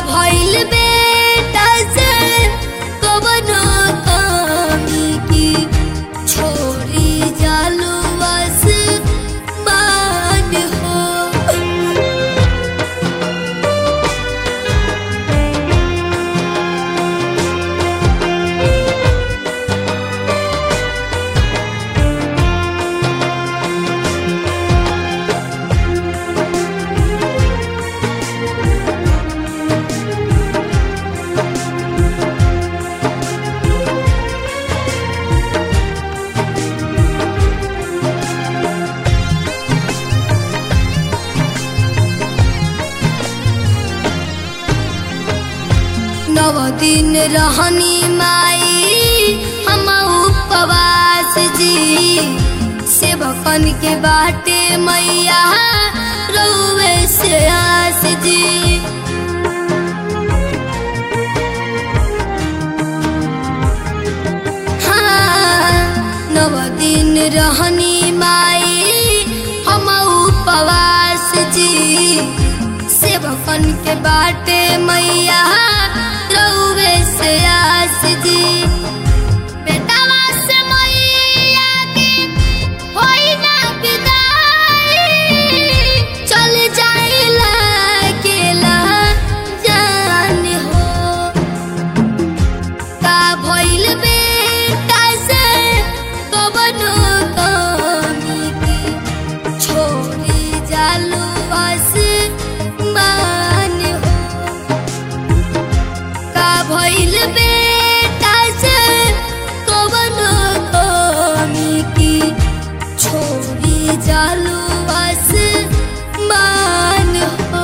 भइल बेटा से कवनो कमी की छोड़ी जालू बस मान हो नव दिन रहनी माई हम उपवास जी सेवकन के बाटे मैया रउए से आस जी हाँ, नव दिन रहनी माई हम उपवास जी सेवकन के बाटे मैया रउए से आस जी बेटावा से मैया के होई ना विदाई चल जाइला अकेला जान हो का भइल बेटा से कवनो कमी की छोड़ी जालू बस मान हो का भइल बेटा से कवनो कमी की छोड़ी जालू बस मान हो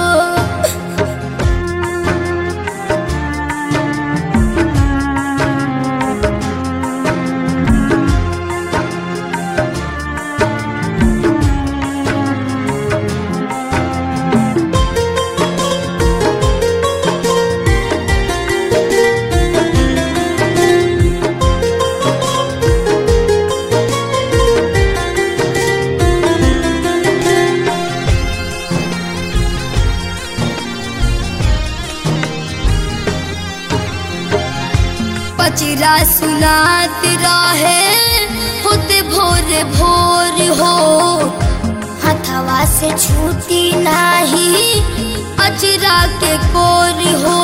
पचिरा सुनात रहे होते भोर भोर हो हथवा से छूटी नाही अचरा के कोर हो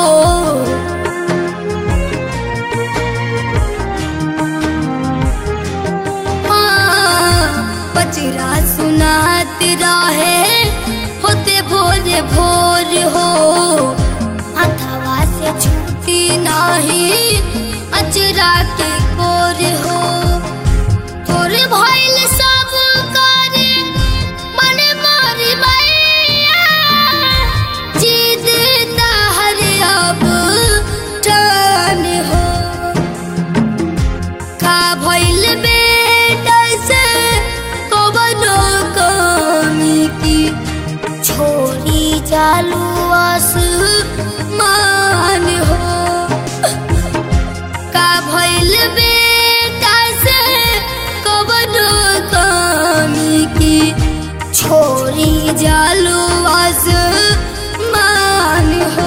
हाँ, पचिरा सुनात रहे होते भोर भोर हो हथवा से छूटी नाही अचरा के कोर हो तोरे भइल सब करे मने मारी मैया जीद हर अब टान हो का भइल बेटा से कवनो कमी की छोड़ी जालू आस मान हो का भइल बेटा से कवनो कमी की छोड़ी जालू आस मान हो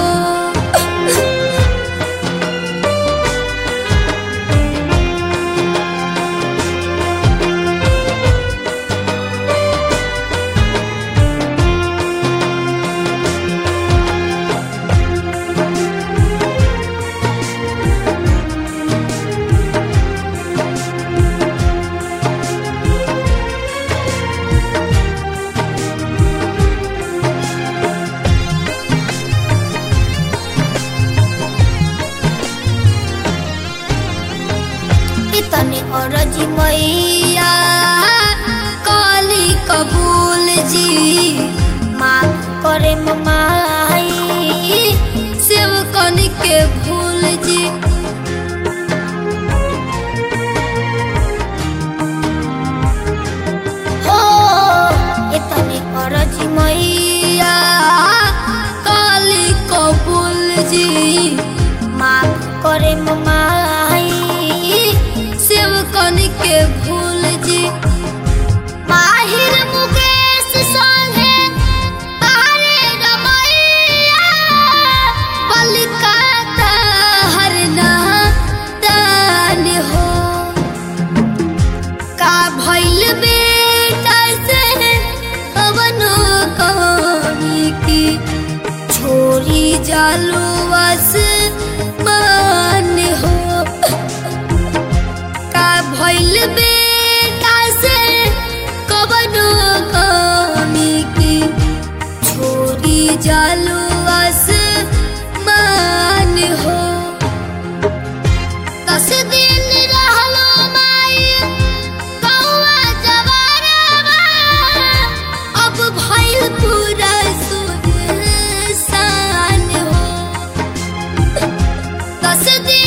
इतने अरजी मैया काली कबूल जी माफ करे माई सेवकन के भूल जी हो इतने अरजी मैया काली कबूल जी माफ करे माई सेवकन के भूल जी माहिर मुकेश संगे तारे रमैया बलि बेटा से कबनो कमी की छोरी जालू आसमान हो दस दिन रहलो माई कौआ जवारवा अब भइल पूरा सुनसान हो दस दिन